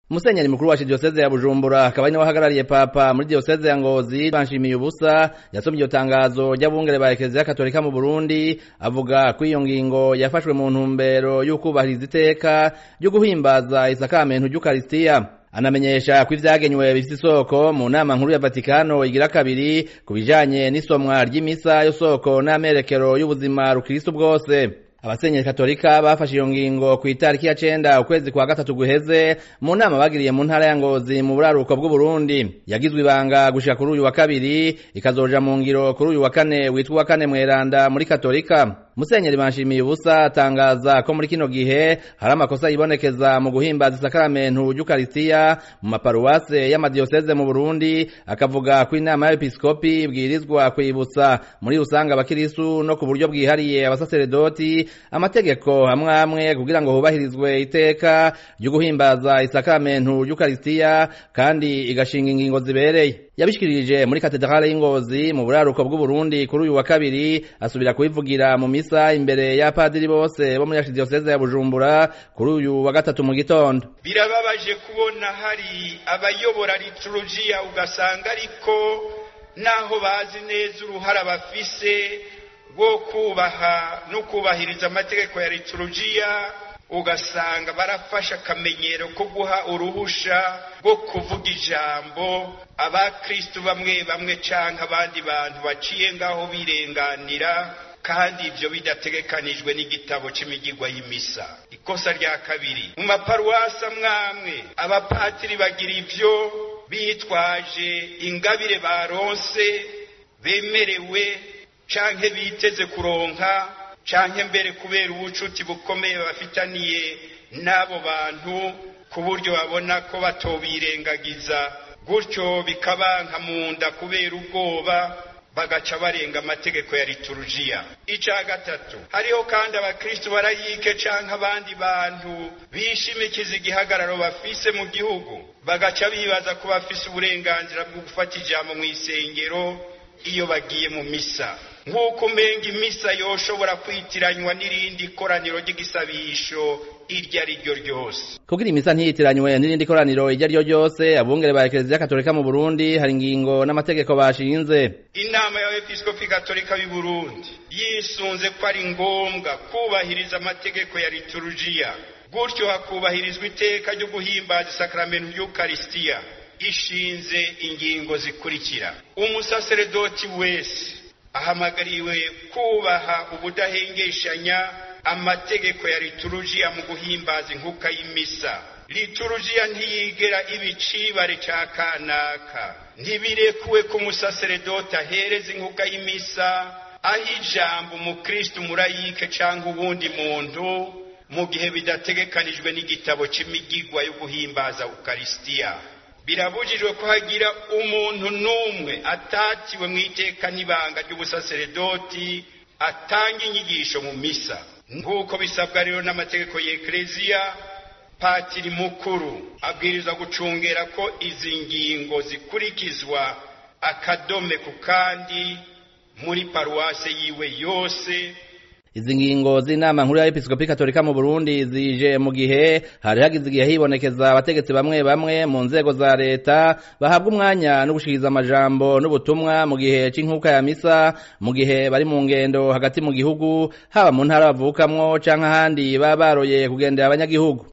Musenyeri mukuru wa diyoseze ya Bujumbura akaba ari nawe ahagarariye papa muri diyoseze ya Ngozi banshimiye ubusa yasomye iryo tangazo ry'abungere ba Eklezia Katolika mu Burundi avuga ko iyo ngingo yafashwe mu ntumbero y'ukubahiriza iteka ryo guhimbaza isakamento ry'Ukaristiya anamenyesha ko ivyagenywe bifite isoko mu nama nkuru ya Vatikano igira kabiri ku bijanye n'isomwa ry'imisa yo soko n'amerekero y'ubuzima rukristo bwose abasenyeri katolika bafashe iyo ngingo ku itariki ya cenda ukwezi kwa gatatu guheze mu nama bagiriye mu ntara ya ngozi mu buraruko bw'uburundi yagizwe ibanga gushika kuri uyu wa kabiri ikazoja mu ngiro kuri uyu wa kane witwa uwa kane mweranda muri katolika musenyeri banshimiye ubusa atangaza ko muri kino gihe hari amakosa yibonekeza mu guhimbaza isakaramentu ry'ukaristiya mu maparuwase y'amadiyoseze mu burundi akavuga ko inama y'abepiskopi ibwirizwa kwibutsa muri rusange abakirisu no ku buryo bwihariye abasaseredoti amategeko amwe amwe kugira ngo hubahirizwe iteka ryo guhimbaza isakaramentu ry'ukaristiya kandi igashinga ingingo zibereye yabishikirije muri katedrale y'ingozi mu buraruko bw'uburundi kuri uyu wa kabiri asubira kubivugira mu misa imbere y'apadiri bose bo muri archidiyoseze ya bujumbura kuri uyu wa gatatu mu gitondo birababaje kubona hari abayobora liturujia ugasanga ariko naho bazi neza uruhara bafise rwo kubaha no kubahiriza amategeko ya liturujia ugasanga barafashe akamenyero ko guha uruhusha rwo kuvuga ijambo abakristu bamwe bamwe canke abandi bantu baciye ngaho birenganira kandi ivyo bidategekanijwe n'igitabo c'imigigwa y'imisa ikosa rya kabiri mu maparuwasi amwamwe abapatiri bagira ivyo bitwaje ingabire baronse bemerewe canke biteze kuronka canke mbere kubera ubucuti bukomeye bafitaniye n'abo bantu ku buryo babona ko batobirengagiza gutyo bikabanka mu nda kubera ubwoba bagaca barenga amategeko ya liturujia ica gatatu hariho kandi abakristu barayike canke abandi bantu bishimikiza igihagararo bafise mu gihugu bagaca bibaza ko bafise uburenganzira bwo gufata ijambo mu isengero iyo bagiye mu misa nk'uko umenga imisa yoshobora kwitiranywa n'irindi koraniro ry'igisabisho iryo ari ryo ryose kugira imisa ntiyitiranywe n'irindi koraniro iryo ari ryo ryose abungere ba ekereziya katolika mu burundi hari ingingo n'amategeko bashinze inama y'abepiskopi katolika b'i burundi yisunze ko ari ngombwa kubahiriza amategeko ya liturujia gutyo hakubahirizwa iteka ryo guhimbaza isakaramentu ry'ukarisitiya ishinze ingingo zikurikira umusaseredoti wese ahamagariwe kubaha ubudahengeshanya amategeko ya liturujiya mu guhimbaza inkuka y'imisa liturujiya ntiyigera ibicibare ca kanaka ntibirekuwe ko umusaseredoti ahereza inkuka y'imisa aho ijambo umukristu murayike canke uwundi muntu mu gihe bidategekanijwe n'igitabo c'imigigwa yo guhimbaza ukarisitiya birabujijwe ko hagira umuntu n'umwe atatiwe mu iteka n'ibanga ry'ubusaseredoti atanga inyigisho mu misa nk'uko bisabwa rero n'amategeko y'ekereziya patiri mukuru abwiriza gucungera ko izi ngingo zikurikizwa akadome ku kandi muri paruwase yiwe yose izi ngingo z'inama nkuru y'abepiskopi katolika mu burundi zije mu gihe hari hagize igihe hibonekeza abategetsi bamwe bamwe mu nzego za leta bahabwa umwanya no gushikiriza amajambo n'ubutumwa mu gihe c'inkuka ya misa mu gihe bari mu ngendo hagati mu gihugu haba mu ntara bavukamwo canke ahandi baba baroye kugendera abanyagihugu